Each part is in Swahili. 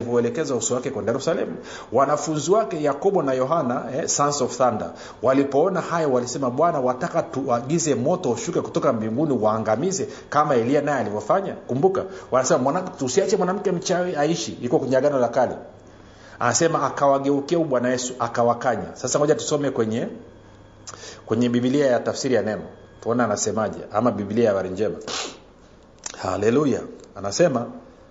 alivyouelekeza uso wake kwenda yerusalemu wanafunzi wake yakobo na yohana eh, sons of thunder walipoona hayo walisema bwana wataka tuagize moto ushuke kutoka mbinguni waangamize kama elia naye alivyofanya kumbuka wanasema mwana, tusiache mwanamke mchawi aishi iko kwenye agano la kale anasema akawageukia bwana yesu akawakanya sasa moja tusome kwenye kwenye bibilia ya tafsiri ya neno tuone anasemaje ama bibilia ya habari njema haleluya anasema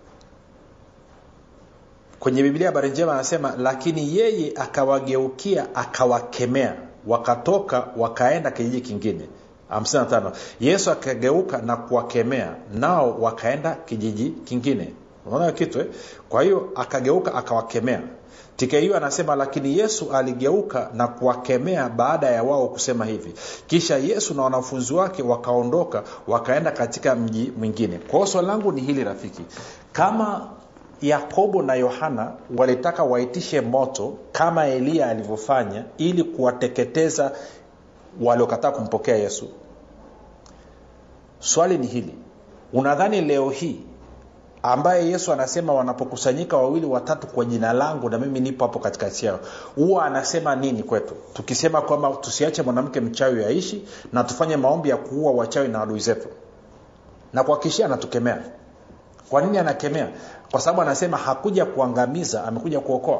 kwenye biblia habari njema anasema lakini yeye akawageukia akawakemea wakatoka wakaenda kijiji kingine 55 yesu akageuka na kuwakemea nao wakaenda kijiji kingine unaona kitu eh? kwa hiyo akageuka akawakemea tika hiyo anasema lakini yesu aligeuka na kuwakemea baada ya wao kusema hivi kisha yesu na wanafunzi wake wakaondoka wakaenda katika mji mwingine kwa hiyo swali langu ni hili rafiki kama yakobo na yohana walitaka waitishe moto kama eliya alivyofanya ili kuwateketeza waliokataa kumpokea yesu swali ni hili unadhani leo hii ambaye yesu anasema wanapokusanyika wawili watatu kwa jina langu na mimi nipo hapo katikati yao huwa anasema nini kwetu tukisema kwamba tusiache mwanamke mchawi aishi na tufanye maombi ya kuua wachawi na adui zetu na kuhakikishia anatukemea kwa nini anakemea kwa sababu anasema hakuja kuangamiza amekuja kuokoa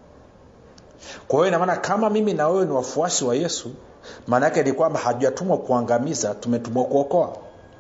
kwa hiyo inamaana kama mimi na wewe ni wafuasi wa yesu maana yake ni kwamba hajatumwa kuangamiza tumetumwa kuokoa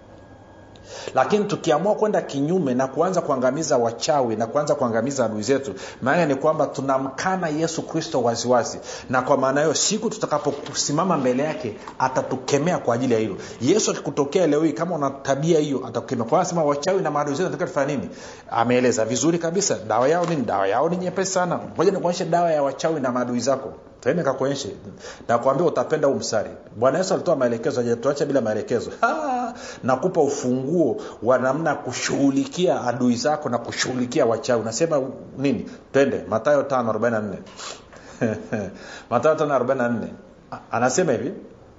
lakini tukiamua kwenda kinyume na kuanza kuangamiza wachawi na kuanza kuangamiza adui zetu maana ni kwamba tunamkana yesu kristo waziwazi na kwa maana hiyo siku tutakaposimama mbele yake atatukemea kwa ajili ya hilo yesu akikutokea leo hii kama una tabia hiyo atakukemea kwa anasema wachawi na maadui zetu nataka tufanya nini ameeleza vizuri kabisa dawa yao nini dawa yao ni nyepesi sana moja nikuonyeshe dawa ya wachawi na maadui zako taende kakuonyeshe nakwambia utapenda huu mstari bwana yesu alitoa maelekezo ajatuacha bila maelekezo nakupa ufunguo wa namna ya kushughulikia adui zako na kushughulikia wachawi unasema nini twende matayo 544 matayo 544 anasema hivi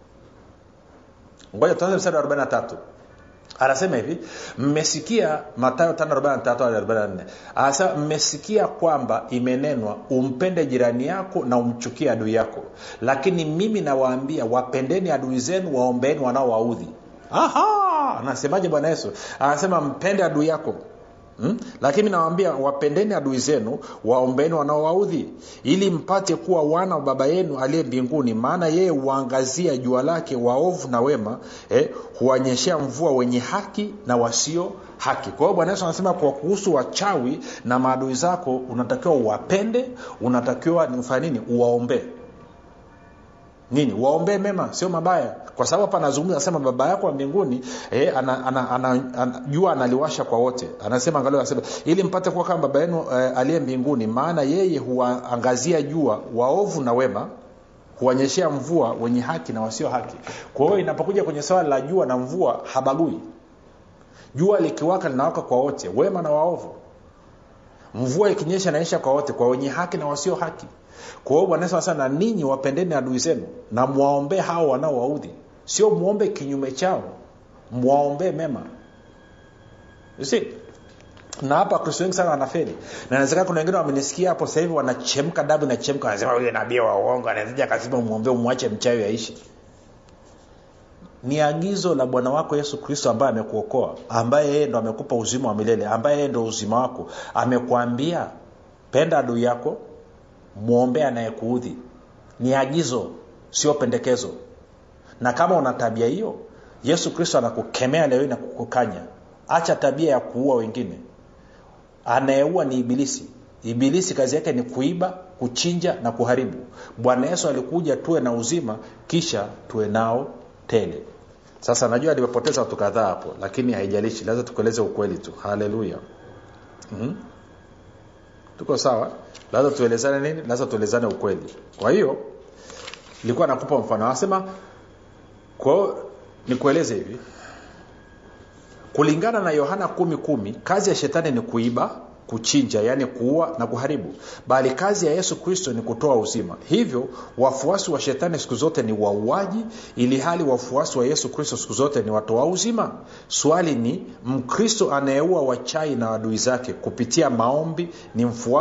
ngoja tuanze mstari wa 43 anasema hivi mmesikia matayo 543 anasema mmesikia kwamba imenenwa umpende jirani yako na umchukie adui yako lakini mimi nawaambia wapendeni adui zenu waombeeni wanaowaudhi anasemaje bwana yesu anasema mpende adui yako Hmm? lakini nawambia wapendeni adui zenu waombeni wanaowaudhi ili mpate kuwa wana wa baba yenu aliye mbinguni maana yeye huangazia jua lake waovu na wema eh, huwanyeshea mvua wenye haki na wasio haki kwa hiyo bwana yesu anasema kwa kuhusu wachawi na maadui zako unatakiwa uwapende unatakiwa ufanye nini uwaombee nini waombee mema sio mabaya kwa sababu hapa anazungumza anasema baba yako wa mbinguni eh, ana, ana, ana, ana, jua analiwasha kwa wote anasema angalia anasema ili mpate kuwa kama baba yenu eh, aliye mbinguni maana yeye huwaangazia jua waovu na wema huwanyeshea mvua wenye haki na wasio haki kwa hiyo inapokuja kwenye swala la jua na mvua habagui jua likiwaka linawaka kwa wote wema na waovu mvua ikinyesha inaonyesha kwa wote kwa wenye haki na wasio haki kwa hiyo bwana yesu na ninyi wapendeni adui zenu na mwaombee hao wanaowaudhi sio mwombe kinyume chao mwaombee mema si na hapa wakristo wengi sana wanafeli na nawezekana kuna wengine wamenisikia hapo sasa hivi wanachemka damu inachemka wanasema huyo nabii wa uongo anawezaja akasema umwombee umwache mchawi aishi ni agizo la bwana wako yesu kristo ambaye amekuokoa ambaye yeye ndo amekupa uzima wa milele ambaye yeye ndo uzima wako amekwambia penda adui yako mwombee anayekuudhi ni agizo sio pendekezo na kama una tabia hiyo yesu kristo anakukemea leo na kukukanya acha tabia ya kuua wengine anayeua ni ibilisi ibilisi kazi yake ni kuiba kuchinja na kuharibu bwana yesu alikuja tuwe na uzima kisha tuwe nao tele sasa najua nimepoteza watu kadhaa hapo lakini haijalishi lazima tukueleze ukweli tu haleluya mm-hmm. tuko sawa lazima tuelezane nini lazima tuelezane ukweli kwa hiyo nilikuwa nakupa mfano anasema kwao nikueleze hivi kulingana na yohana kumi kumi kazi ya shetani ni kuiba kuchinja yaani kuua na kuharibu bali kazi ya yesu kristo ni kutoa uzima hivyo wafuasi wa shetani siku zote ni wauaji ili hali wafuasi wa yesu kristo siku zote ni watoa uzima swali ni mkristo anayeua wachai na adui zake kupitia maombi ni mfuasi